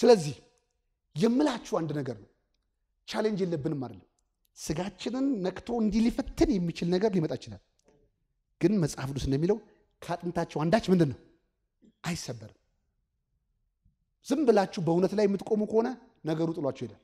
ስለዚህ የምላችሁ አንድ ነገር ነው። ቻሌንጅ የለብንም አይደለም። ስጋችንን ነክቶ እንዲህ ሊፈትን የሚችል ነገር ሊመጣ ይችላል። ግን መጽሐፍ ቅዱስ እንደሚለው ከአጥንታቸው አንዳች ምንድን ነው አይሰበርም። ዝም ብላችሁ በእውነት ላይ የምትቆሙ ከሆነ ነገሩ ጥሏችሁ ይሄዳል።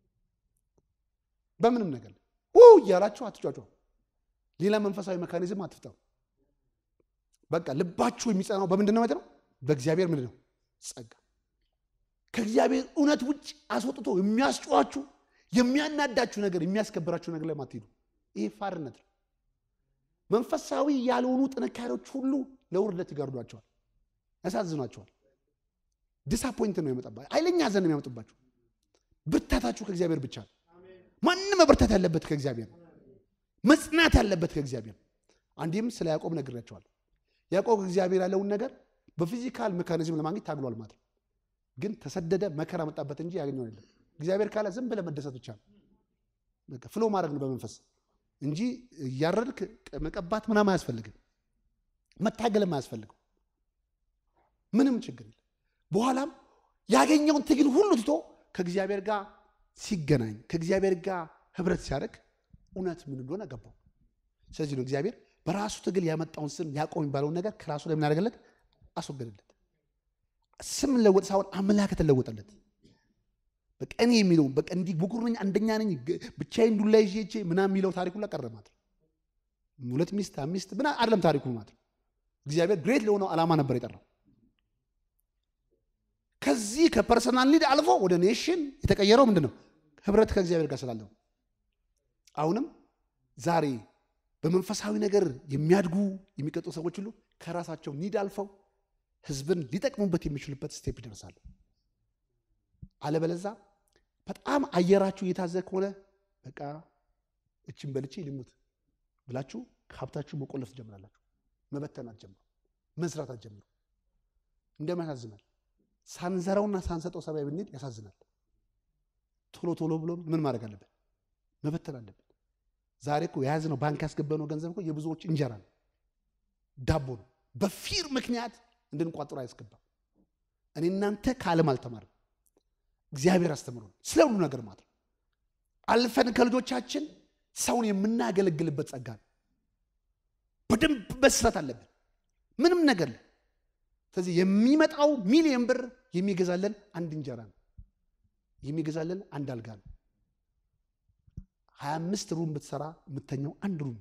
በምንም ነገር ው እያላችሁ አትጫጫ። ሌላ መንፈሳዊ መካኒዝም አትፍጠሩ። በቃ ልባችሁ የሚጸናው በምንድን ነው? ነው በእግዚአብሔር ምንድን ነው ጸጋ። ከእግዚአብሔር እውነት ውጭ አስወጥቶ የሚያስጨዋችሁ የሚያናዳችሁ ነገር የሚያስከብራችሁ ነገር ላይ ማትሄዱ። ይሄ ፋርነት ነው። መንፈሳዊ ያልሆኑ ጥንካሬዎች ሁሉ ለውርደት ይጋርዷቸዋል፣ ያሳዝኗቸዋል። ዲስአፖይንት ነው የሚመጣባቸው። ኃይለኛ ሐዘን ነው የሚያመጡባቸው። ብርታታችሁ ከእግዚአብሔር ብቻ ነው። ማንም መበርታት ያለበት ከእግዚአብሔር ነው። መጽናት ያለበት ከእግዚአብሔር ነው። አንዲህም ስለ ያዕቆብ ነግሬያቸዋለሁ። ያዕቆብ እግዚአብሔር ያለውን ነገር በፊዚካል ሜካኒዝም ለማግኘት ታግሏል ማለት ነው። ግን ተሰደደ፣ መከራ መጣበት እንጂ ያገኘው የለም። እግዚአብሔር ካለ ዝም ብለህ መደሰት ብቻ ነው። በቃ ፍሎ ማድረግ ነው በመንፈስ እንጂ እያረድክ መቀባት ምናምን አያስፈልግም። መታገልም አያስፈልገው። ምንም ችግር የለም። በኋላም ያገኘውን ትግል ሁሉ ትቶ ከእግዚአብሔር ጋር ሲገናኝ ከእግዚአብሔር ጋር ህብረት ሲያደርግ እውነት ምን እንደሆነ ገባው። ስለዚህ ነው እግዚአብሔር በራሱ ትግል ያመጣውን ስም ያዕቆብ የሚባለውን ነገር ከራሱ ላይ የምናደርገለት አስወገደለት። ስም ለወጥ ሳይሆን አምላክ ተለወጠለት። በቃ እኔ የሚለውን በቃ እንዲህ ብኩር ነኝ፣ አንደኛ ነኝ፣ ብቻዬን ዱላ ይዤ ይዤ ምናምን የሚለው ታሪኩ ላይ ቀረ ማለት ነው። ሁለት ሚስት አምስት ምና አይደለም ታሪኩ ማለት ነው። እግዚአብሔር ግሬት ለሆነው ዓላማ ነበር የጠራው። ከዚህ ከፐርሰናል ሊድ አልፎ ወደ ኔሽን የተቀየረው ምንድን ነው? ህብረት ከእግዚአብሔር ጋር ስላለው። አሁንም ዛሬ በመንፈሳዊ ነገር የሚያድጉ የሚቀጡ ሰዎች ሁሉ ከራሳቸው ኒድ አልፈው ህዝብን ሊጠቅሙበት የሚችሉበት ስቴፕ ይደርሳሉ። አለበለዛ በጣም አየራችሁ እየታዘ ከሆነ በቃ እችን በልቼ ልሙት ብላችሁ ከሀብታችሁ መቆለፍ ትጀምራላችሁ። መበተን አትጀምሩ። መስራት አትጀምሩ። እንደምን ያሳዝናል። ሳንዘራውና ሳንሰጠው ሰማይ ብንሄድ ያሳዝናል። ቶሎ ቶሎ ብሎ ምን ማድረግ አለብን? መበተን አለብን። ዛሬ እኮ የያዝነው ባንክ ያስገባነው ገንዘብ እኮ የብዙዎች እንጀራ ነው፣ ዳቦ ነው። በፊር ምክንያት እንድንቋጥሮ አያስገባም። እኔ እናንተ ከዓለም አልተማርም። እግዚአብሔር አስተምሮን ስለ ሁሉ ነገር ማለት ነው። አልፈን ከልጆቻችን ሰውን የምናገለግልበት ጸጋ ነው። በደንብ መስራት አለብን። ምንም ነገር ላይ ስለዚህ የሚመጣው ሚሊዮን ብር የሚገዛለን አንድ እንጀራ ነው። የሚገዛለን አንድ አልጋ ነው። ሀያ አምስት ሩም ብትሰራ የምተኛው አንድ ሩም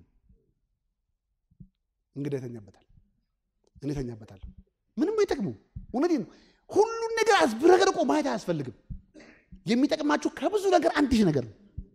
እንግዳ ይተኛበታል። እኔ ተኛበታለሁ። ምንም አይጠቅሙ። እውነቴን ነው። ሁሉን ነገር አዝብረገርቆ ማየት አያስፈልግም። የሚጠቅማችሁ ከብዙ ነገር አንድ ሺህ ነገር ነው።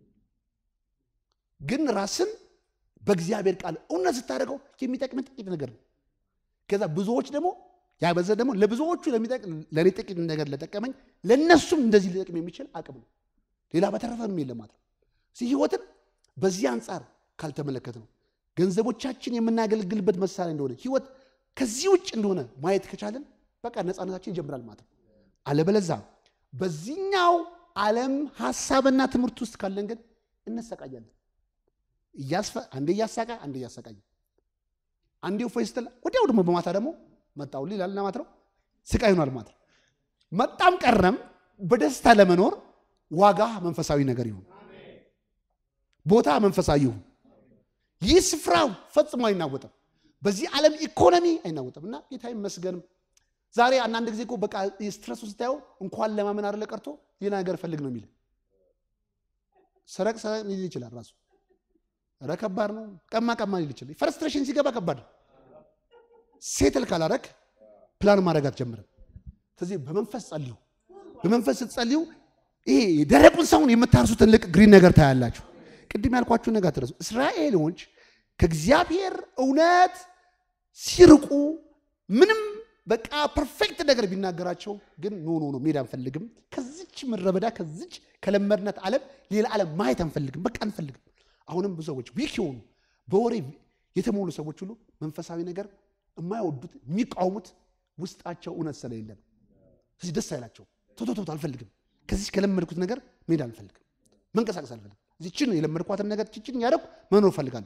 ግን ራስን በእግዚአብሔር ቃል እውነት ስታደርገው የሚጠቅምን ጥቂት ነገር ነው። ከዛ ብዙዎች ደግሞ ያበዘ ደግሞ ለብዙዎቹ ለእኔ ጥቂት ነገር ለጠቀመኝ ለእነሱም እንደዚህ ሊጠቅም የሚችል አቅም ነው። ሌላ በተረፈ ምንም የለም ማለት ነው። እዚህ ህይወትን በዚህ አንጻር ካልተመለከት ነው ገንዘቦቻችን የምናገለግልበት መሳሪያ እንደሆነ ህይወት ከዚህ ውጭ እንደሆነ ማየት ከቻለን በቃ ነፃነታችን ይጀምራል ማለት ነው። አለበለዛ በዚህኛው ዓለም ሀሳብና ትምህርት ውስጥ ካለን ግን እንሰቃያለን። አንዴ እያሳቃ አንዴ እያሰቃየ አንዴ እፎይ ስትል ወዲያው ደግሞ በማታ ደግሞ መጣው ይላልና ማለት ነው። ስቃይ ሆኗል ማለት ነው። መጣም ቀረም በደስታ ለመኖር ዋጋ መንፈሳዊ ነገር ይሁን፣ ቦታ መንፈሳዊ ይሁን። ይህ ስፍራው ፈጽሞ አይናወጥም። በዚህ ዓለም ኢኮኖሚ አይናወጥም እና ጌታ ይመስገንም። ዛሬ አንዳንድ ጊዜ እኮ በቃ ስትረሱ ስታየው እንኳን ለማመን አይደለ ቀርቶ ሌላ ነገር ፈልግ ነው የሚል ሰረቅ ሰረቅ ሊል ይችላል ራሱ ኧረ ከባድ ነው። ቀማ ቀማ ሊል ይችላል። ፍረስትሬሽን ሲገባ ከባድ ነው። ሴትል ካላረክ ፕላን ማድረግ አትጀምርም። ስለዚህ በመንፈስ ጸልዩ። በመንፈስ ስትጸልዩ ይሄ ደረቁን ሰውን የምታርሱትን ልቅ ግሪን ነገር ታያላችሁ። ቅድም ያልኳችሁን ነገር አትረሱ። እስራኤሎች ከእግዚአብሔር እውነት ሲርቁ ምንም በቃ ፐርፌክት ነገር ቢናገራቸው ግን ኖ ኖ ኖ መሄድ አንፈልግም። ከዚች ምድረ በዳ ከዚች ከለመድናት ዓለም ሌላ ዓለም ማየት አንፈልግም። በቃ አንፈልግም። አሁንም ብዙ ሰዎች ዊክ የሆኑ በወሬ የተሞሉ ሰዎች ሁሉ መንፈሳዊ ነገር የማይወዱት የሚቃወሙት ውስጣቸው እውነት ስለሌለ ነው። ስለዚህ ደስ አይላቸው። ቶቶቶት አልፈልግም። ከዚች ከለመድኩት ነገር መሄድ አልፈልግም። መንቀሳቀስ አልፈልግም። እዚችን የለመድኳትን ነገር ችችን ያደረኩ መኖር እፈልጋለሁ።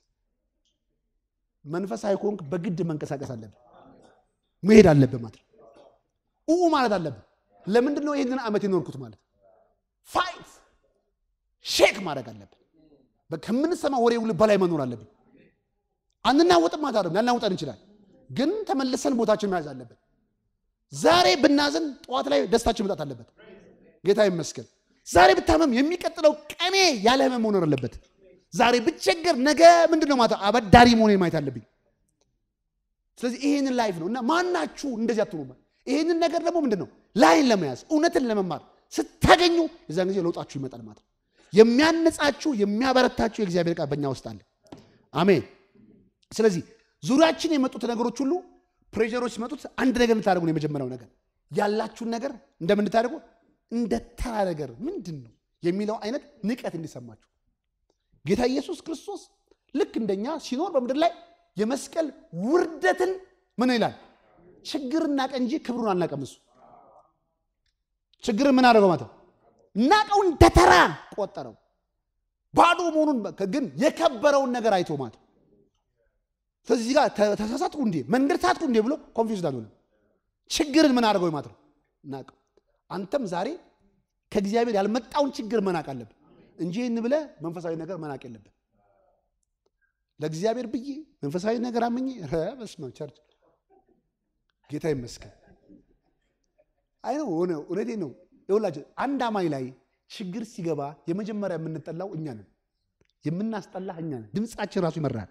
መንፈሳዊ ከሆንክ በግድ መንቀሳቀስ አለብን። መሄድ አለብን ማለት ነው። ኡ ማለት አለብን። ለምንድን ነው ይህንን ዓመት የኖርኩት ማለት ፋይት ሼክ ማድረግ አለብን። ከምንሰማ ወሬ ሁሉ በላይ መኖር አለብን። አንናወጥም ማለት አይደለም፣ ላናውጠን እንችላል፣ ግን ተመልሰን ቦታችን መያዝ አለብን። ዛሬ ብናዝን ጠዋት ላይ ደስታችን መጣት አለበት። ጌታ ይመስገን። ዛሬ ብታመም የሚቀጥለው ቀኔ ያለ ህመም መኖር አለበት። ዛሬ ብቸገር ነገ ምንድን ነው ማለት አበዳሪ መሆኔን ማየት አለብኝ። ስለዚህ ይህንን ላይፍ ነው እና ማናችሁ እንደዚህ አትሆኑ። ይህንን ነገር ደግሞ ምንድን ነው ላይን ለመያዝ እውነትን ለመማር ስታገኙ የዛን ጊዜ ለውጣችሁ ይመጣል ማለት ነው። የሚያነጻችሁ የሚያበረታችሁ የእግዚአብሔር ቃል በእኛ ውስጥ አለ። አሜን። ስለዚህ ዙሪያችን የመጡት ነገሮች ሁሉ ፕሬሸሮች ሲመጡት አንድ ነገር እንድታደርጉ ነው። የመጀመሪያው ነገር ያላችሁን ነገር እንደምን እንድታደርጉ እንደ ተራ ነገር ምንድን ነው የሚለው አይነት ንቀት እንዲሰማችሁ ጌታ ኢየሱስ ክርስቶስ ልክ እንደኛ ሲኖር በምድር ላይ የመስቀል ውርደትን ምን ይላል? ችግር እናቀ እንጂ ክብሩን አልናቀም። እሱ ችግርን ምን አደረገው ማለት ነው? ናቀው፣ እንደ ተራ ቆጠረው። ባዶ መሆኑን ግን የከበረውን ነገር አይቶ ማለት ነው። ስለዚህ ጋር ተሳሳትኩ እንዴ መንገድ ሳትኩ እንዴ ብሎ ኮንፊውዝ አልሆነም። ችግርን ምን አደረገው ማለት ነው? ናቀው። አንተም ዛሬ ከእግዚአብሔር ያልመጣውን ችግር መናቅ አለብን እንጂ ይህን ብለህ መንፈሳዊ ነገር መናቅ የለብን። ለእግዚአብሔር ብዬ መንፈሳዊ ነገር አምኜ በስመ አብ ቸርች ጌታ ይመስገን። አይ ነው ሆነ እውነቴ ነው። ይኸውላችሁ አንድ አማኝ ላይ ችግር ሲገባ የመጀመሪያ የምንጠላው እኛ ነን፣ የምናስጠላህ እኛ ነን። ድምፃችን ራሱ ይመራል።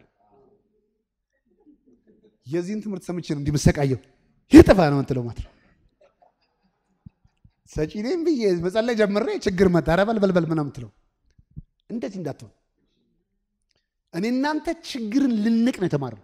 የዚህን ትምህርት ሰምቼ ነው እንዲመሰቃየው ይህ ጥፋ ነው ምትለው ማለት ነው። ሰጪኔም ብዬ መጸለይ ጀምሬ ችግር መጣ ኧረ በል በል በል ምናምን ምትለው እንደዚህ እንዳትሆን። እኔ እናንተ ችግርን ልንቅ ነው የተማርነው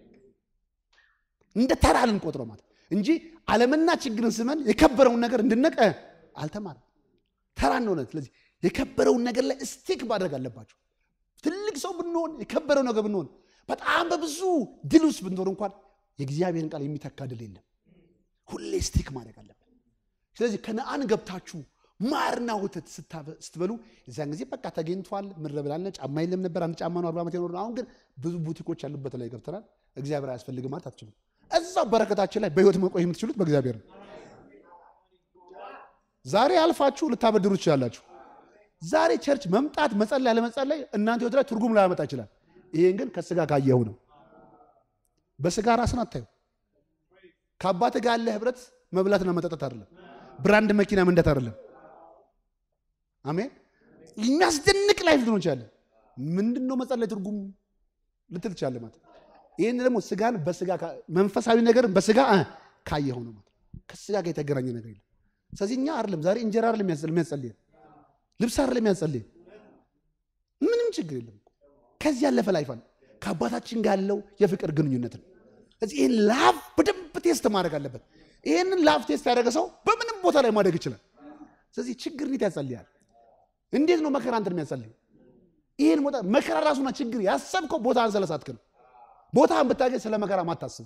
እንደ ተራ ልንቆጥረው ማለት እንጂ ዓለምና ችግርን ስመን የከበረውን ነገር እንድነቀ አልተማርም። ተራ እንደሆነ ስለዚህ የከበረውን ነገር ላይ ስቲክ ማድረግ አለባቸው። ትልቅ ሰው ብንሆን የከበረው ነገር ብንሆን በጣም በብዙ ድል ውስጥ ብንሆን እንኳን የእግዚአብሔርን ቃል የሚተካ ድል የለም። ሁሌ ስቲክ ማድረግ አለብን። ስለዚህ ከነአን ገብታችሁ ማርና ወተት ስትበሉ የዚያን ጊዜ በቃ ተገኝቷል። ምድረ በላነ ጫማ የለም ነበር። አንድ ጫማ ነው አርባ ዓመት የኖር አሁን ግን ብዙ ቡቲኮች ያሉበት ላይ ገብተናል። እግዚአብሔር አያስፈልግም ማለት አትችሉም። እዛው በረከታችን ላይ በህይወት መቆየት የምትችሉት በእግዚአብሔር ነው። ዛሬ አልፋችሁ ልታበድሩ ትችላላችሁ። ዛሬ ቸርች መምጣት መጸለይ ያለመጸለይ እናንተ ህይወት ላይ ትርጉም ላያመጣ ይችላል። ይሄን ግን ከስጋ ካየኸው ነው። በስጋ ራስን አታዩ። ከአባት ጋር ያለ ህብረት መብላትና መጠጣት አይደለም። ብራንድ መኪና መንዳት አይደለም። አሜን። የሚያስደንቅ ላይፍ ልትሆን ይችላል። ምንድን ነው መጸለይ ትርጉም ልትል ትችላለህ ማለት ይህን ደግሞ ስጋን በስጋ መንፈሳዊ ነገርን በስጋ ካየኸው ነው ማለት ከስጋ ጋር የተገናኘ ነገር የለም። ስለዚህ እኛ አይደለም ዛሬ እንጀራ አይደለም የሚያጸልየን ልብስ አይደለም የሚያጸልየን ምንም ችግር የለም። ከዚህ ያለፈ ላይፍ አለ ከአባታችን ጋር ያለው የፍቅር ግንኙነት ነው። ስለዚህ ይህን ላፍ በደንብ ቴስት ማድረግ አለበት። ይህንን ላፍ ቴስት ያደረገ ሰው በምንም ቦታ ላይ ማደግ ይችላል። ስለዚህ ችግር እንዴት ያጸልያል? እንዴት ነው መከራ እንትን የሚያጸልይ? ይህን ቦታ መከራ ራሱና ችግር ያሰብከው ቦታን ስለሳትክ ነው። ቦታን ብታገኝ ስለ መከራ ማታስብ።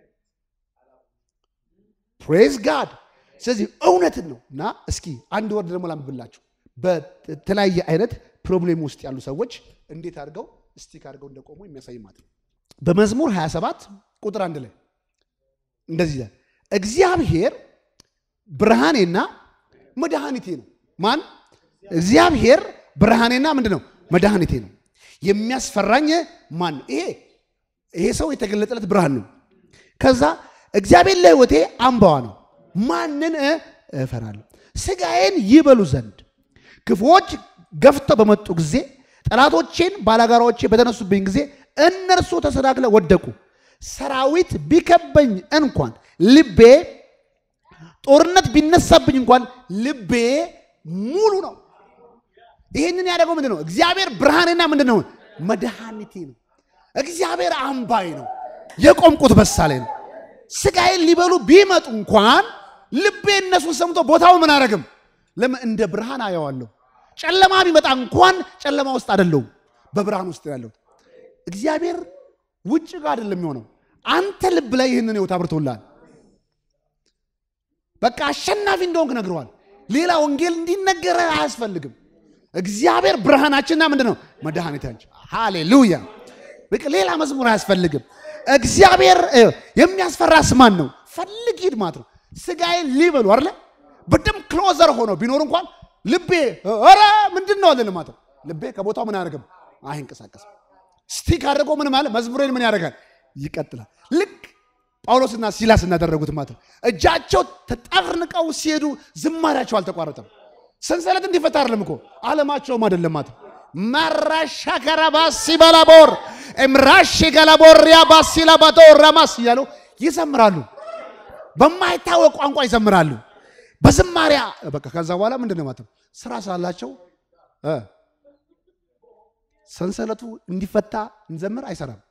ፕሬዝ ጋድ። ስለዚህ እውነትን ነው እና እስኪ አንድ ወርድ ደግሞ ላንብብላችሁ። በተለያየ አይነት ፕሮብሌም ውስጥ ያሉ ሰዎች እንዴት አድርገው ስቲክ አድርገው እንደቆሙ የሚያሳይ ማለት ነው። በመዝሙር 27 ቁጥር አንድ ላይ እንደዚህ ይላል፣ እግዚአብሔር ብርሃኔና መድኃኒቴ ነው። ማን? እግዚአብሔር ብርሃኔና ምንድን ነው? መድኃኒቴ ነው። የሚያስፈራኝ ማን ነው? ይሄ ይሄ ሰው የተገለጠለት ብርሃን ነው። ከዛ እግዚአብሔር ለሕይወቴ አምባዋ ነው። ማንን እፈራለሁ? ስጋዬን ይበሉ ዘንድ ክፉዎች ገፍተው በመጡ ጊዜ ጠላቶቼን ባላጋራዎቼ በተነሱብኝ ጊዜ እነርሱ ተሰናክለው ወደቁ። ሰራዊት ቢከበኝ እንኳን ልቤ ጦርነት ቢነሳብኝ እንኳን ልቤ ሙሉ ነው። ይህንን ያደረገው ምንድን ነው? እግዚአብሔር ብርሃኔና ምንድን ነው? መድኃኒቴ ነው። እግዚአብሔር አምባይ ነው። የቆምቁት በሳሌ ነው። ስጋዬን ሊበሉ ቢመጡ እንኳን ልቤ እነሱን ሰምቶ ቦታው ምን አረግም? ለምን እንደ ብርሃን አየዋለሁ። ጨለማ ቢመጣ እንኳን ጨለማ ውስጥ አይደለሁም፣ በብርሃን ውስጥ ያለሁት። እግዚአብሔር ውጭ ጋር አይደለም የሚሆነው፣ አንተ ልብ ላይ ይህንን ህይወት አብርቶልሃል። በቃ አሸናፊ እንደሆንክ ነግረዋል። ሌላ ወንጌል እንዲነገረ አያስፈልግም። እግዚአብሔር ብርሃናችንና ምንድን ነው መድኃኒታችን። ሃሌሉያ። በቃ ሌላ መዝሙር አያስፈልግም። እግዚአብሔር የሚያስፈራስ ማን ነው? ፈልግ ሂድ ማለት ነው። ስጋዬን ሊበሉ አለ በደም ክሎዘር ሆኖ ቢኖር እንኳን ልቤ ኧረ ምንድን ነው አለን ማለት ነው። ልቤ ከቦታው ምን አያደርግም አይንቀሳቀስም። ስቲክ አድርጎ ምን ማለት መዝሙሬን ምን ያደርጋል ይቀጥላል። ልክ ጳውሎስና ሲላስ እናደረጉት ማለት ነው። እጃቸው ተጠርንቀው ሲሄዱ ዝማሪያቸው አልተቋረጠም። ሰንሰለት እንዲፈታ አይደለም እኮ አለማቸውም አይደለም ማለት ነው። ማራሻ ከራባሲ ባላቦር እምራሽ ገላቦሪያ ባሲላ ባቶ ራማስ እያሉ ይዘምራሉ። በማይታወቅ ቋንቋ ይዘምራሉ። በዝማሪያ በቃ ከዛ በኋላ ምንድን ነው ማለት ነው ስራ ስላላቸው እ ሰንሰለቱ እንዲፈታ እንዘምር አይሰራም።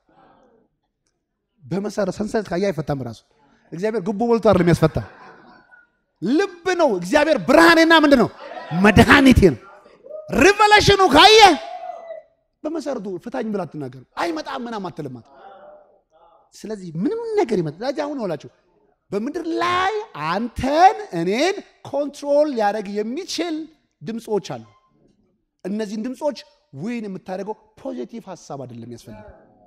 በመሰረ ሰንሰለት ካየ አይፈታም። ራሱ እግዚአብሔር ጉቦ በልቶ አይደለም የሚያስፈታ ልብ ነው። እግዚአብሔር ብርሃኔና ምንድን ነው መድኃኒቴ ነው። ሪቨሌሽኑ ካየ በመሰረቱ ፍታኝ ብላ አትናገርም። አይመጣም ምናም አትልማት። ስለዚህ ምንም ነገር ይመጣ ዛዚ አሁን ሆላችሁ በምድር ላይ አንተን እኔን ኮንትሮል ሊያደርግ የሚችል ድምፆች አሉ። እነዚህን ድምፆች ዊን የምታደርገው ፖዚቲቭ ሀሳብ አይደለም ያስፈልግ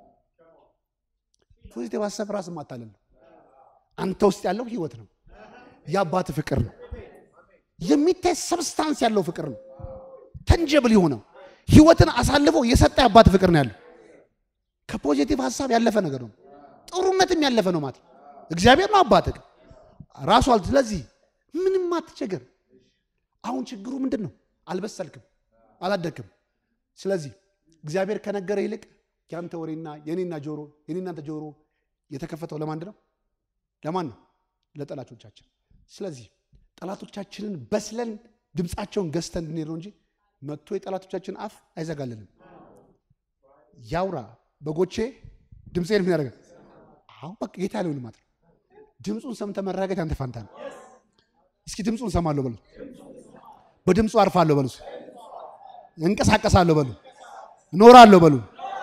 ፖዚቲቭ ሀሳብ ራስ ማታለል ነው። አንተ ውስጥ ያለው ህይወት ነው። የአባት ፍቅር ነው። የሚታይ ሰብስታንስ ያለው ፍቅር ነው። ተንጀብል የሆነው ህይወትን አሳልፎ የሰጠ የአባት ፍቅር ነው ያለው። ከፖዚቲቭ ሀሳብ ያለፈ ነገር ነው። ጥሩነትም ያለፈ ነው ማለት እግዚአብሔር ነው አባት ራሱ አል ስለዚህ ምንም አትቸገር። አሁን ችግሩ ምንድን ነው? አልበሰልክም፣ አላደግክም። ስለዚህ እግዚአብሔር ከነገረ ይልቅ ያንተ ወሬና የኔና ጆሮ የኔናንተ ጆሮ የተከፈተው ለማን ነው? ለማን ነው? ለጠላቶቻችን። ስለዚህ ጠላቶቻችንን በስለን ድምፃቸውን ገዝተን እንድንሄድ ነው እንጂ መጥቶ የጠላቶቻችን አፍ አይዘጋልንም። ያውራ በጎቼ ድምፄን ምን ያደርጋል? አሁን በቃ ጌታ ያለውን ማለት ነው። ድምፁን ሰምተህ መራገጥ ያንተ ፋንታ ነው። እስኪ ድምፁን ሰማለሁ በሉ፣ በድምፁ አርፋለሁ በሉ፣ እንቀሳቀሳለሁ በሉ፣ እኖራለሁ በሉ።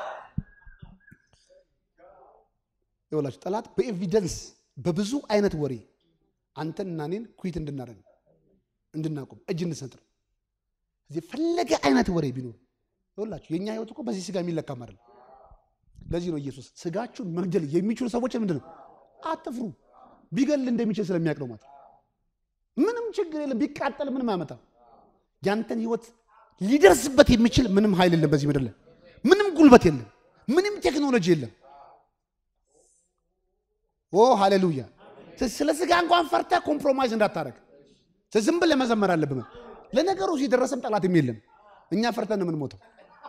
ይኸውላችሁ ጠላት በኤቪደንስ በብዙ አይነት ወሬ አንተን እና እኔን ኩዊት እንድናደርግ እንድናቆም እጅ እንድሰጥ ነው። እዚህ ፈለገ አይነት ወሬ ቢኖር ይኸውላችሁ የእኛ ህይወት እኮ በዚህ ስጋ የሚለካም አይደለም። ለዚህ ነው ኢየሱስ ስጋችሁን መግደል የሚችሉ ሰዎች ምንድን ነው አትፍሩ፣ ቢገል እንደሚችል ስለሚያውቅ ነው ማለት ምንም ችግር የለም። ቢቃጠል ምንም አያመጣም። ያንተን ህይወት ሊደርስበት የሚችል ምንም ኃይል የለም በዚህ ምድር ላይ ምንም ጉልበት የለም፣ ምንም ቴክኖሎጂ የለም። ኦ ሃሌሉያ! ስለ ስጋ እንኳን ፈርተ ኮምፕሮማይዝ እንዳታረግ ዝም ብለህ መዘመር አለብህ። ለነገሩ ሲደረሰም ጠላትም የለም። እኛ ፈርተን ነው የምንሞተው።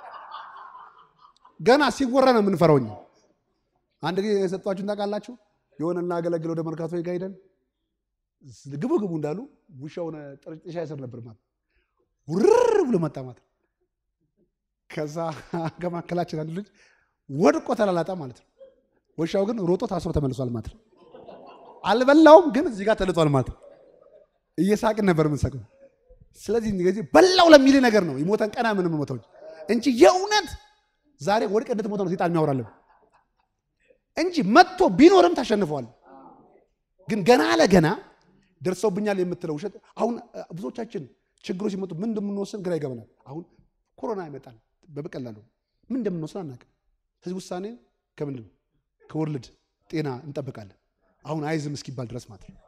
ገና ሲወራ ነው የምንፈራው። እኛ አንድ ጊዜ የሰጧችሁን ታውቃላችሁ። የሆነ እናገለግል ወደ መርካቶ ጋ ሄደን ግቡ ግቡ እንዳሉ ውሻውን ጥሻ ይስር ነበር ማለት ውርር ብሎ መጣ ማለት ከዛ ከመካከላችን አንድ ልጅ ወድቆ ተላላጣ ማለት ነው። ውሻው ግን ሮጦ ታስሮ ተመልሷል ማለት ነው። አልበላውም ግን እዚህ ጋር ተልጧል ማለት ነው። እየሳቅን ነበር የምንሰቅነው። ስለዚህ ጊዜ በላው ለሚል ነገር ነው የሞተን ቀና ምን ሞተው እንጂ የእውነት ዛሬ ወድቀ እንድትሞተ ነው ሴጣን የሚያወራለን እንጂ መጥቶ ቢኖርም ታሸንፈዋል። ግን ገና ለገና ደርሰውብኛል የምትለው ውሸት አሁን ብዙዎቻችን ችግሮች ሲመጡ ምን እንደምንወስን ግራ ይገባናል። አሁን ኮሮና ይመጣል በበቀላሉ ምን እንደምንወስን አናውቅም። ስለዚህ ውሳኔ ከምንድን ነው ከወርልድ ጤና እንጠብቃለን። አሁን አይዝም እስኪባል ድረስ ማለት ነው።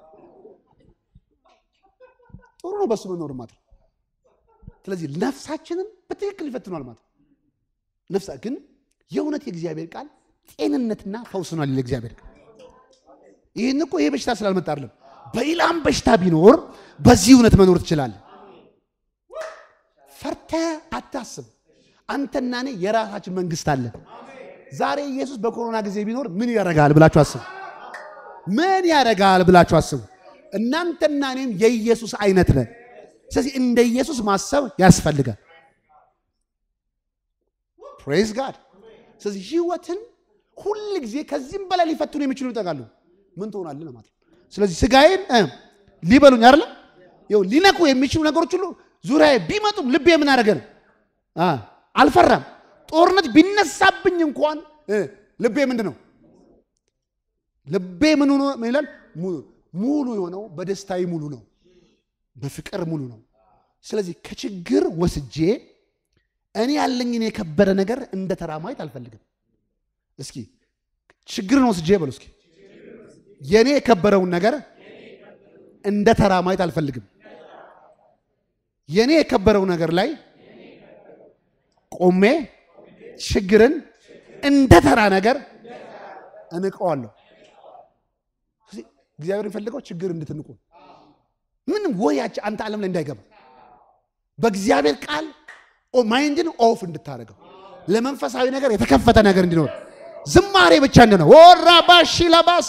ጥሩ ነው በሱ መኖር ማለት ነው። ስለዚህ ነፍሳችንን በትክክል ይፈትኗል ማለት ነው። ነፍሳ ግን የእውነት የእግዚአብሔር ቃል ጤንነትና ፈውስ ነው ሊል እግዚአብሔር ቃል። ይህን እኮ ይሄ በሽታ ስላልመጣ አይደለም። በሌላም በሽታ ቢኖር በዚህ እውነት መኖር ትችላለህ። ፈርተህ አታስብ። አንተና እኔ የራሳችን መንግስት አለን። ዛሬ ኢየሱስ በኮሮና ጊዜ ቢኖር ምን ያደርጋል ብላችሁ አስቡ። ምን ያደርጋል ብላችሁ አስቡ። እናንተና እኔም የኢየሱስ አይነት ነን። ስለዚህ እንደ ኢየሱስ ማሰብ ያስፈልጋል። ፕሬዝ ጋድ። ስለዚህ ህይወትን ሁል ጊዜ ከዚህም በላይ ሊፈትኑ የሚችሉ ይጠቃሉ። ምን ትሆናለህ ማለት ነው። ስለዚህ ስጋዬን ሊበሉኝ አይደለም ይኸው ሊነኩ የሚችሉ ነገሮች ሁሉ ዙሪያዬ ቢመጡም ልቤ ምን አደረገ ነው? አልፈራም። ጦርነት ቢነሳብኝ እንኳን ልቤ ምንድን ነው? ልቤ ምን ሆኖ ምን ይላል? ሙሉ የሆነው በደስታዊ ሙሉ ነው፣ በፍቅር ሙሉ ነው። ስለዚህ ከችግር ወስጄ እኔ ያለኝን የከበረ ነገር እንደ ተራ ማየት አልፈልግም። እስኪ ችግርን ወስጄ በሉ እስኪ የእኔ የከበረውን ነገር እንደ ተራ ማየት አልፈልግም። የእኔ የከበረው ነገር ላይ ቆሜ ችግርን እንደ ተራ ነገር እንቀዋለሁ። ስለዚህ እግዚአብሔር የሚፈልገው ችግር እንድትንቁ ምንም ወያች አንተ ዓለም ላይ እንዳይገባ በእግዚአብሔር ቃል ማይንድን ኦፍ እንድታደርገው ለመንፈሳዊ ነገር የተከፈተ ነገር እንዲኖር ዝማሬ ብቻ እንደሆነ ወራ ባሺ ለባስ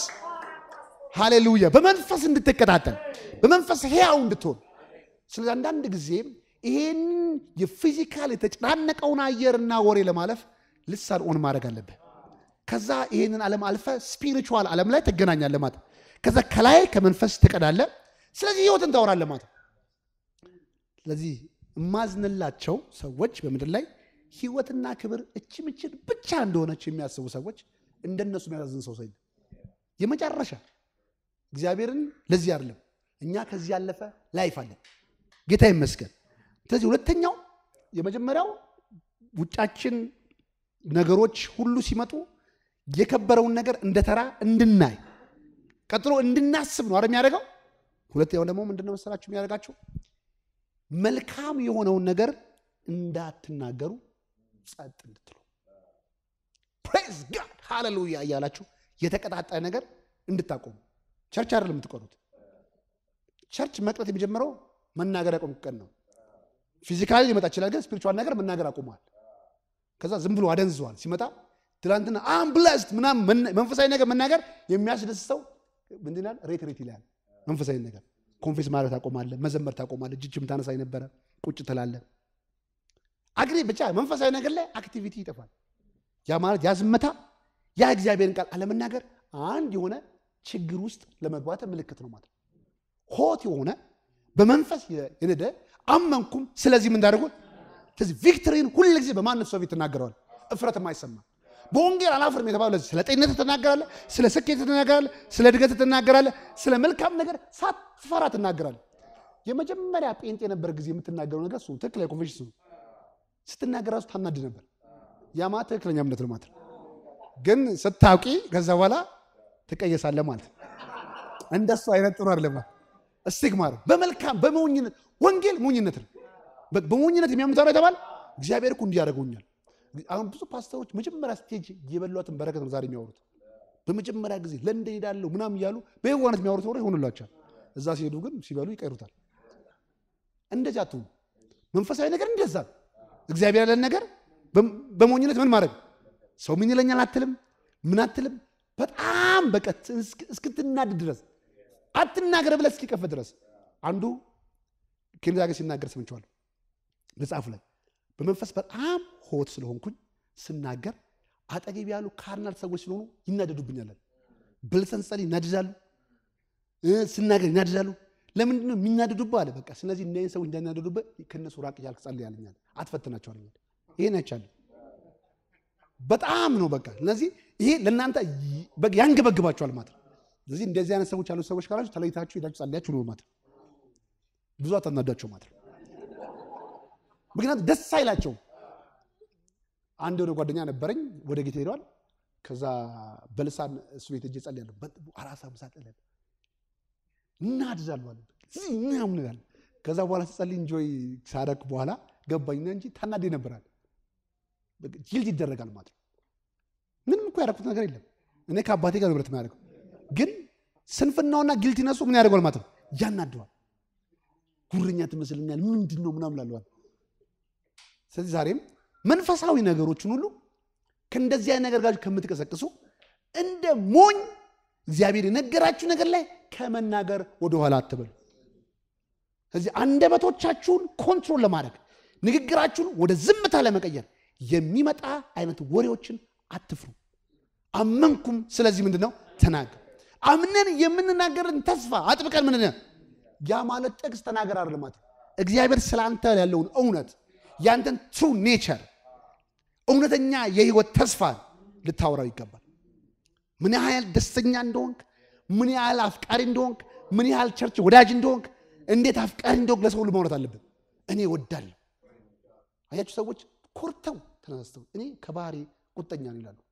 ሃሌሉያ በመንፈስ እንድትቀጣጠል በመንፈስ ሕያው እንድትሆን ስለዚህ አንዳንድ ጊዜም ይሄን የፊዚካል የተጨናነቀውን አየርና ወሬ ለማለፍ ልሳን ኦን ማድረግ አለብህ። ከዛ ይሄንን ዓለም አልፈ ስፒሪቹዋል ዓለም ላይ ትገናኛለህ ማለት ከዛ ከላይ ከመንፈስ ትቀዳለህ። ስለዚህ ህይወትን ታወራለህ ማለት ስለዚህ እማዝንላቸው ሰዎች በምድር ላይ ህይወትና ክብር እቺ ምችል ብቻ እንደሆነች የሚያስቡ ሰዎች እንደነሱ የሚያሳዝን ሰው ሰው የለም። የመጨረሻ እግዚአብሔርን ለዚህ አይደለም እኛ ከዚህ ያለፈ ላይፍ አለን። ጌታ ይመስገን። ስለዚህ ሁለተኛው የመጀመሪያው ውጫችን ነገሮች ሁሉ ሲመጡ የከበረውን ነገር እንደ ተራ እንድናይ ቀጥሎ እንድናስብ ነው አይደል የሚያደርገው። ሁለተኛው ደግሞ ምንድነው መሰላችሁ የሚያደርጋቸው መልካም የሆነውን ነገር እንዳትናገሩ ጸጥ እንድትሉ ፕሬዝ ጋድ ሃሌሉያ እያላችሁ የተቀጣጠለ ነገር እንድታቆሙ ቸርች አይደለም የምትቀሩት። ቸርች መቅረት የሚጀምረው መናገር ያቆም ቀን ነው። ፊዚካሊ ሊመጣ ይችላል፣ ግን ስፒሪቹዋል ነገር መናገር አቁመዋል። ከዛ ዝም ብሎ አደንዝዟል። ሲመጣ ትናንትና አምብለስት ምናምን መንፈሳዊ ነገር መናገር የሚያስደስተው ምንድን ይላል? ሬት ሬት ይላል። መንፈሳዊ ነገር ኮንፌስ ማለት ታቆማለህ፣ መዘመር ታቆማለህ። እጅም ታነሳ የነበረ ቁጭ ትላለህ። አግሪ ብቻ መንፈሳዊ ነገር ላይ አክቲቪቲ ይጠፋል። ያ ማለት ያ ዝምታ ያ እግዚአብሔርን ቃል አለመናገር አንድ የሆነ ችግር ውስጥ ለመግባት ምልክት ነው ማለት ሆት የሆነ በመንፈስ የነደ አመንኩም ስለዚህ ምን እንዳደርጉ ስለዚህ ቪክትሪን ሁል ጊዜ በማንም ሰው ፊት ትናገረዋል። እፍረት የማይሰማ በወንጌል አላፍርም የተባለ ለዚህ ስለ ጤንነት ትናገራለህ፣ ስለ ስኬት ትናገራለህ፣ ስለ እድገት ትናገራለህ፣ ስለ መልካም ነገር ሳትፈራ ትናገራለህ። የመጀመሪያ ጴንጤ የነበረ ጊዜ የምትናገረው ነገር እሱ ትክክለኛ ኮንፌሽን እሱ ስትናገር ራሱ ታናድ ነበር። ያ ማለት ትክክለኛ እምነት ነው ማለት ነው። ግን ስታውቂ ከዛ በኋላ ትቀየሳለህ ማለት ነው። እንደሱ አይነት ጥሩ አይደለም። እስቲግማ ነው። በመልካም በሞኝነት ወንጌል ሞኝነት ነው። በሞኝነት የሚያምኑት ነው የተባለ እግዚአብሔር እኮ እንዲህ ያደርገውኛል። አሁን ብዙ ፓስተሮች መጀመሪያ ስቴጅ የበሏትን በረከት ነው ዛሬ የሚያወሩት። በመጀመሪያ ጊዜ ለንደን ሄዳለሁ ምናምን እያሉ በየዋነት የሚያወሩት ወሬ ይሆንላቸዋል። እዛ ሲሄዱ ግን ሲበሉ ይቀይሩታል። እንደዚህ አትሁኑ። መንፈሳዊ ነገር እንደዛ ነው። እግዚአብሔር ያለን ነገር በሞኝነት ምን ማድረግ ሰው ምን ይለኛል አትልም፣ ምን አትልም። በጣም በቃ እስክትናድ ድረስ አትናገር ብለህ እስኪቀፍ ድረስ አንዱ ኬንዛ ጋር ሲናገር ሰምቼዋለሁ መጽሐፉ ላይ በመንፈስ በጣም ሆት ስለሆንኩኝ ስናገር አጠገብ ያሉ ካርናል ሰዎች ስለሆኑ ይናደዱብኛል። በልሰን ጸልይ ይናደዳሉ፣ ስናገር ይናደዳሉ። ለምንድን ነው የሚናደዱብህ አለ። በቃ ስለዚህ እነዚህን ሰዎች እንዳይናደዱብህ ከእነሱ ራቅ እያልክ ጸልይ ያለኛል። አትፈትናቸው አለኛል። ይሄን አይቻልም። በጣም ነው በቃ ስለዚህ ይሄ ለእናንተ ያንገበግባቸዋል ማለት ነው። ስለዚህ እንደዚህ አይነት ሰዎች ያሉት ሰዎች ካላችሁ ተለይታችሁ ሄዳችሁ ጸልያችሁ ነው ማለት ነው። ብዙ አታናዳቸው ማለት ነው። ምክንያቱም ደስ አይላቸውም። አንድ የሆነ ጓደኛ ነበረኝ ወደ ጌታ ሄደዋል። ከዛ በልሳን እሱ ቤት እጅ ጸልያለሁ። አራሳ ምሳ ጸልያለሁ እናድዛለሁ አለ ምናምን እላለሁ። ከዛ በኋላ ስጸልይ እንጆይ ሳደርግ በኋላ ገባኝና እንጂ ታናዴ ነበራል። ጅልድ ይደረጋል ማለት ነው። ምንም እኮ ያደረኩት ነገር የለም። እኔ ከአባቴ ጋር ንብረት የሚያደርገው ግን ስንፍናውና ጊልት ይነሱ ምን ያደርገዋል ማለት ነው። ያናደዋል። ጉረኛ ትመስልኛል ምንድን ነው ምናምን ላለዋል። ስለዚህ ዛሬም መንፈሳዊ ነገሮችን ሁሉ ከእንደዚህ አይነት ነገር ጋር ከምትቀሰቅሱ እንደ ሞኝ እግዚአብሔር የነገራችሁ ነገር ላይ ከመናገር ወደኋላ አትበሉ። ስለዚህ አንደበቶቻችሁን ኮንትሮል ለማድረግ ንግግራችሁን ወደ ዝምታ ለመቀየር የሚመጣ አይነት ወሬዎችን አትፍሩ። አመንኩም፣ ስለዚህ ምንድን ነው ተናገር። አምነን የምንናገርን ተስፋ አጥብቀን ምንድን ነው ያ ማለት ጥቅስ ተናገር አይደለም ማለት እግዚአብሔር ስለ አንተ ያለውን እውነት ያንተን ትሩ ኔቸር እውነተኛ የህይወት ተስፋ ልታወራው ይገባል። ምን ያህል ደስተኛ እንደሆንክ፣ ምን ያህል አፍቃሪ እንደሆንክ፣ ምን ያህል ቸርች ወዳጅ እንደሆንክ፣ እንዴት አፍቃሪ እንደሆንክ ለሰው ሁሉ ማውራት አለብን። እኔ ወዳለሁ። አያችሁ ሰዎች ኮርተው ተነስተው እኔ ከባህሪ ቁጠኛ ነው ይላሉ።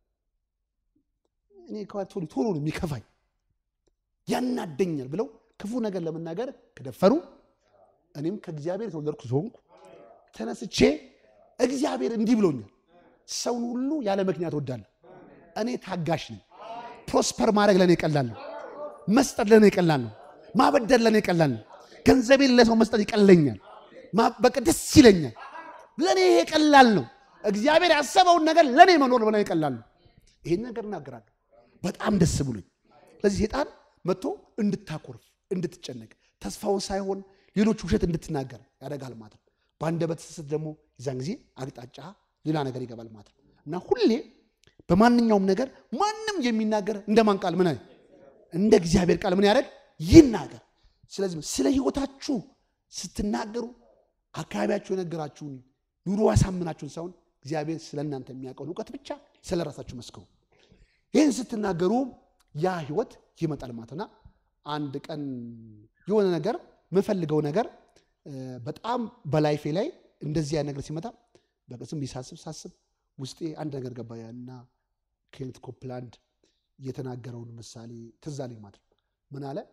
እኔ ቶሎ ቶሎ ነው የሚከፋኝ ያናደኛል ብለው ክፉ ነገር ለመናገር ከደፈሩ እኔም ከእግዚአብሔር የተወለድኩ ስለሆንኩ ተነስቼ እግዚአብሔር እንዲህ ብሎኛል፣ ሰውን ሁሉ ያለ ምክንያት ወዳለሁ። እኔ ታጋሽ ነኝ። ፕሮስፐር ማድረግ ለእኔ ቀላል ነው። መስጠት ለእኔ ቀላል ነው። ማበደር ለእኔ ቀላል ነው። ገንዘቤን ለሰው መስጠት ይቀለኛል። በቃ ደስ ይለኛል። ለእኔ ይሄ ቀላል ነው። እግዚአብሔር ያሰበውን ነገር ለእኔ መኖር ለእኔ ቀላል ነው። ይሄን ነገር እናገራለሁ በጣም ደስ ብሎኝ። ስለዚህ ሴጣን መጥቶ እንድታኮርፍ፣ እንድትጨነቅ፣ ተስፋውን ሳይሆን ሌሎች ውሸት እንድትናገር ያደርጋል ማለት ነው። በአንደበት ስስት ደግሞ የዛን ጊዜ አቅጣጫ ሌላ ነገር ይገባል ማለት ነው እና ሁሌ በማንኛውም ነገር ማንም የሚናገር እንደማን ቃል ምን እንደ እግዚአብሔር ቃል ምን ያደርግ ይናገር። ስለዚህ ስለ ሕይወታችሁ ስትናገሩ አካባቢያችሁ የነገራችሁን ኑሮ ያሳምናችሁን ሳይሆን እግዚአብሔር ስለ እናንተ የሚያውቀውን እውቀት ብቻ ስለ ራሳችሁ መስክሩ። ይህን ስትናገሩ ያ ህይወት ይመጣል ማለትና አንድ ቀን የሆነ ነገር የምፈልገው ነገር በጣም በላይፌ ላይ እንደዚህ ያ ነገር ሲመጣ በቅስም ቢሳስብ ሳስብ ውስጤ አንድ ነገር ገባ እና ኬኔት ኮፕላንድ የተናገረውን ምሳሌ ትዝ አለኝ ማለት ነው። ምን አለ?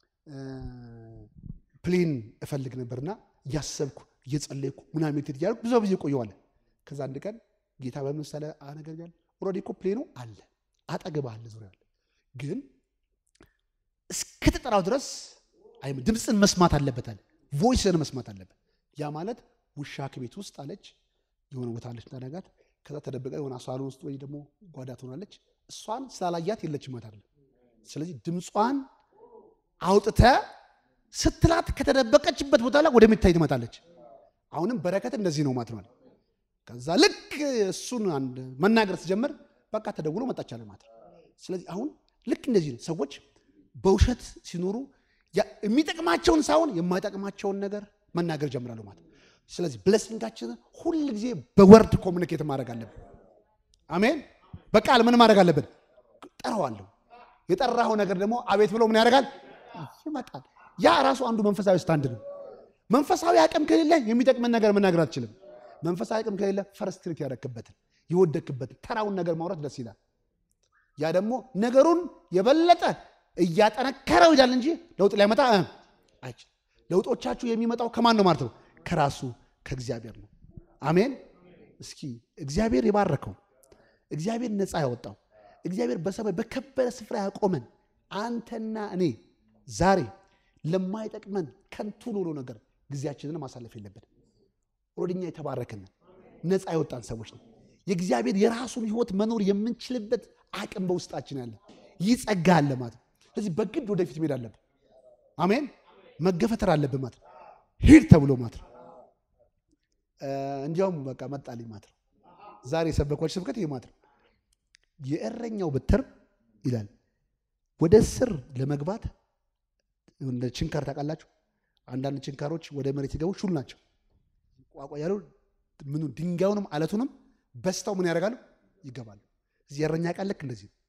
ፕሌን እፈልግ ነበርና እያሰብኩ እየጸለይኩ ምናምን ሜቴድ እያደረኩ ብዙ ጊዜ ቆየዋለ። ከዛ አንድ ቀን ጌታ በምሳሌ አነገርኛል። ኦልሬዲ እኮ ፕሌኑ አለ አጠገብ አለ ዙሪያ አለ፣ ግን እስክትጠራው ድረስ ድምፅን መስማት አለበት አለ። ቮይስን መስማት አለበት። ያ ማለት ውሻ ከቤት ውስጥ አለች የሆነ ቦታ አለች ታደጋት ከዛ ተደብቃ የሆነ ሳሎን ውስጥ ወይ ደግሞ ጓዳ ትሆናለች። እሷን ስላላያት የለችም ማለት ነው። ስለዚህ ድምጿን አውጥተ ስትላት ከተደበቀችበት ቦታ ላይ ወደሚታይ ትመጣለች። አሁንም በረከት እንደዚህ ነው ማለት ነው። ከዛ ልክ እሱን አንድ መናገር ስጀምር በቃ ተደውሎ መጣቻለ ማለት ነው። ስለዚህ አሁን ልክ እንደዚህ ነው። ሰዎች በውሸት ሲኖሩ የሚጠቅማቸውን ሳይሆን የማይጠቅማቸውን ነገር መናገር ጀምራሉ ማለት ነው። ስለዚህ ብለሲንጋችንን ሁል ጊዜ በወርድ ኮሚኒኬት ማድረግ አለብን። አሜን። በቃል ምን ማድረግ አለብን? ጠራዋለሁ። የጠራኸው ነገር ደግሞ አቤት ብሎ ምን ያደርጋል? ይመጣል። ያ ራሱ አንዱ መንፈሳዊ ስታንድ ነው። መንፈሳዊ አቅም ከሌለ የሚጠቅመን ነገር መናገር አትችልም። መንፈሳዊ አቅም ከሌለ ፈርስትሪት ያደረክበትን የወደክበትን ተራውን ነገር ማውራት ደስ ይላል። ያ ደግሞ ነገሩን የበለጠ እያጠነከረው ይላል እንጂ ለውጥ ሊያመጣ አይችልም። ለውጦቻችሁ የሚመጣው ከማን ነው ማለት ነው? ከራሱ ከእግዚአብሔር ነው። አሜን። እስኪ እግዚአብሔር የባረከው እግዚአብሔር ነፃ ያወጣው እግዚአብሔር በሰማይ በከበረ ስፍራ ያቆመን አንተና እኔ ዛሬ ለማይጠቅመን ከንቱ ሎሎ ነገር ጊዜያችንን ማሳለፍ የለብን። ወደኛ የተባረክን ነፃ የወጣን ሰዎች ነው። የእግዚአብሔር የራሱን ሕይወት መኖር የምንችልበት አቅም በውስጣችን ያለ ይህ ጸጋ አለ ማለት ነው። ስለዚህ በግድ ወደፊት መሄድ አለብን። አሜን። መገፈተር አለብን ማለት ነው። ሂድ ተብሎ ማለት ነው። እንዲያውም በቃ መጣልኝ ማለት ነው። ዛሬ የሰበኳቸው ስብከት ይህ ማለት ነው። የእረኛው በትር ይላል ወደ ስር ለመግባት እንደ ችንካር ታውቃላችሁ። አንዳንድ ችንካሮች ወደ መሬት ሲገቡ ሹል ናቸው። ቋቋ ያሉ ምኑ ድንጋዩንም አለቱንም በስታው ምን ያደርጋሉ? ይገባሉ። እዚህ የእረኛ ቃል ልክ እንደዚህ ነው።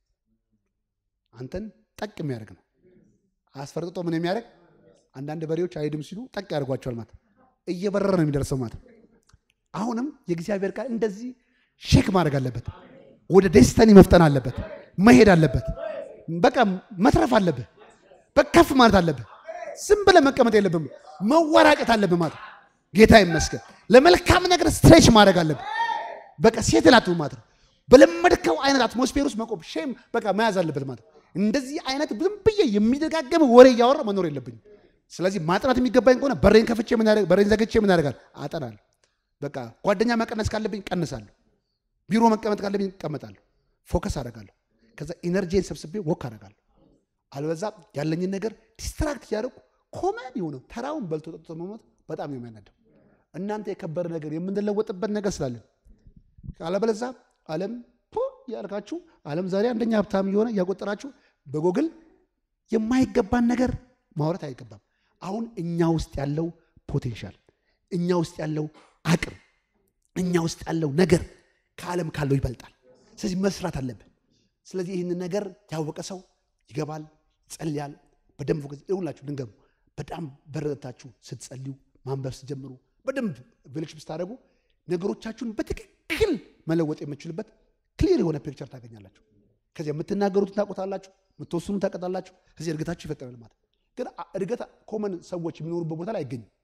አንተን ጠቅ የሚያደርግ ነው። አስፈርጥጦ ምን የሚያደርግ አንዳንድ በሬዎች አይድም ሲሉ ጠቅ ያደርጓቸዋል ማለት እየበረረ ነው የሚደርሰው ማለት አሁንም የእግዚአብሔር ቃል እንደዚህ ሼክ ማድረግ አለበት። ወደ ዴስተኒ መፍጠን አለበት። መሄድ አለበት። በቃ መትረፍ አለብህ። በከፍ ማለት አለብህ። ዝም ብለህ መቀመጥ የለብህም። መወራጨት አለብህ ማለት ጌታ ይመስገን። ለመልካም ነገር ስትሬች ማድረግ አለብህ። በቃ ሴት ላት ማለት ነው። በለመድከው አይነት አትሞስፌር ውስጥ መቆም ሼም በቃ መያዝ አለበት ማለት እንደዚህ አይነት ዝም ብዬ የሚደጋገም ወሬ እያወራ መኖር የለብኝም። ስለዚህ ማጥናት የሚገባኝ ከሆነ በሬን ከፍቼ በሬን ዘግቼ ምን ያደርጋል አጠናለሁ። በቃ ጓደኛ መቀነስ ካለብኝ ቀንሳለሁ። ቢሮ መቀመጥ ካለብኝ እቀመጣለሁ። ፎከስ አደርጋለሁ። ከዛ ኢነርጂን ሰብስቤ ወክ አደርጋለሁ። አልበዛ ያለኝን ነገር ዲስትራክት እያደረጉ ኮመን የሆነ ተራውን በልቶ ጠጥቶ መሞት በጣም ነው የሚያናደው። እናንተ የከበረ ነገር የምንለወጥበት ነገር ስላለን አለበለዛ ዓለም ያልካችሁ ዓለም ዛሬ አንደኛ ሀብታም እየሆነ እያቆጠራችሁ በጎግል የማይገባን ነገር ማውራት አይገባም። አሁን እኛ ውስጥ ያለው ፖቴንሻል፣ እኛ ውስጥ ያለው አቅም፣ እኛ ውስጥ ያለው ነገር ከዓለም ካለው ይበልጣል። ስለዚህ መስራት አለብን። ስለዚህ ይህንን ነገር ያወቀ ሰው ይገባል፣ ይጸልያል። በደንብ ጊዜ ይሁላችሁ ድንገሙ በጣም በረታችሁ ስትጸልዩ ማንበብ ስትጀምሩ በደንብ ቬሌክሽን ስታደርጉ ነገሮቻችሁን በትክክል መለወጥ የምችልበት ክሊር የሆነ ፒክቸር ታገኛላችሁ። ከዚያ የምትናገሩትን ታውቁታላችሁ፣ የምትወስኑን ታውቁታላችሁ። ከዚህ እድገታችሁ ይፈጠራል ማለት ግን እድገት ኮመን ሰዎች የሚኖሩበት ቦታ ላይ አይገኝም።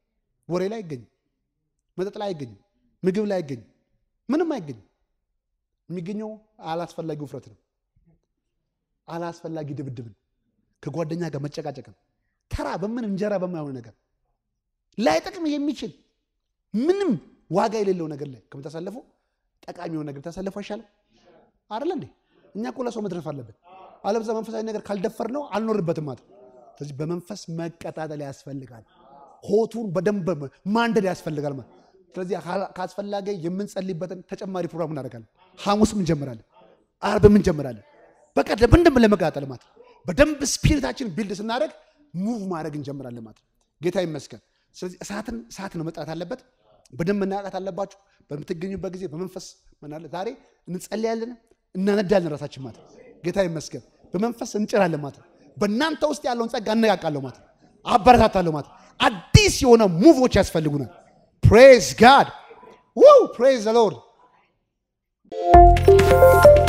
ወሬ ላይ አይገኝም። መጠጥ ላይ አይገኝም። ምግብ ላይ አይገኝም። ምንም አይገኝም። የሚገኘው አላስፈላጊ ውፍረት ነው። አላስፈላጊ ድብድብን፣ ከጓደኛ ጋር መጨቃጨቅን፣ ተራ በምን እንጀራ በማይሆን ነገር ላይጠቅም የሚችል ምንም ዋጋ የሌለው ነገር ላይ ከምታሳልፉ ጠቃሚ የሆነ ነገር ታሳልፉ አይሻልም? አይደለ እንዴ? እኛ እኮ ለሰው መድረፍ አለብን። አለበዛ መንፈሳዊ ነገር ካልደፈር ነው አልኖርበትም ማለት ነው። ስለዚህ በመንፈስ መቀጣጠል ያስፈልጋል። ሆቱን በደንብ ማንደድ ያስፈልጋል ማለት ስለዚህ ካስፈላጊ የምንጸልይበትን ተጨማሪ ፕሮግራም እናደርጋለን። ሐሙስም እንጀምራለን፣ አርብም እንጀምራለን። በቃ በደንብ ለመቀጣጠል ማለት በደንብ ስፒሪታችን ቢልድ ስናደርግ ሙቭ ማድረግ እንጀምራለን ማለት ጌታ ይመስገን። ስለዚህ እሳትን እሳት ነው መጥራት አለበት። በደንብ መናቃት አለባችሁ። በምትገኙበት ጊዜ በመንፈስ ምናለ ዛሬ እንጸልያለን፣ እናነዳለን ራሳችን ማለት ጌታ ይመስገን። በመንፈስ እንጭራለን ማለት በእናንተ ውስጥ ያለውን ጸጋ አነቃቃለሁ ማለት አበረታታለሁ ማለት አዲስ የሆነ ሙቮች ያስፈልጉናል። ፕሬዝ ጋድ ው ፕሬዝ ዘ ሎርድ